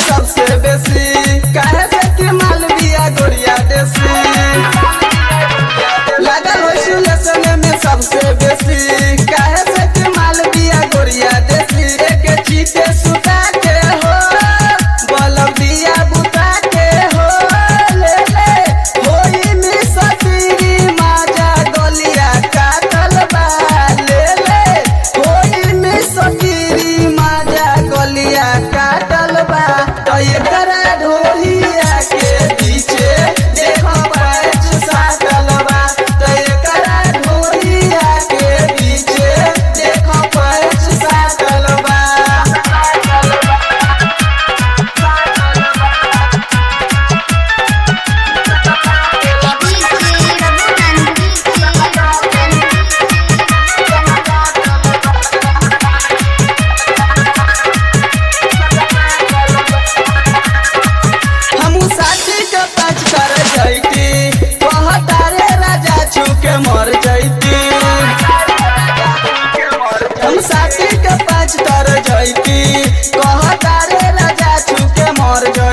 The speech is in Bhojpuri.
सबसे बेसी काहे से कि मालविया गोरिया देसी लागल हो सुलेशन में सबसे बेसी काहे से कि मालविया गोरिया देसी एक चीते सुता के हो बलब दिया बुता के हो ले ले होई में सतीरी माजा गलिया काटल बा ले ले होई में सतीरी माजा गलिया काटल बा तो एकरा ढोलिया के पीछे देखो पैच साटल बा तो एकरा ढोलिया के पीछे देखो पैच साटल बा हमू साथी के पाँच कर जैती कहतारे राजा छुके मर जैती हम साथी के पाँच कर जैती कहतारे राजा छुके मर जैती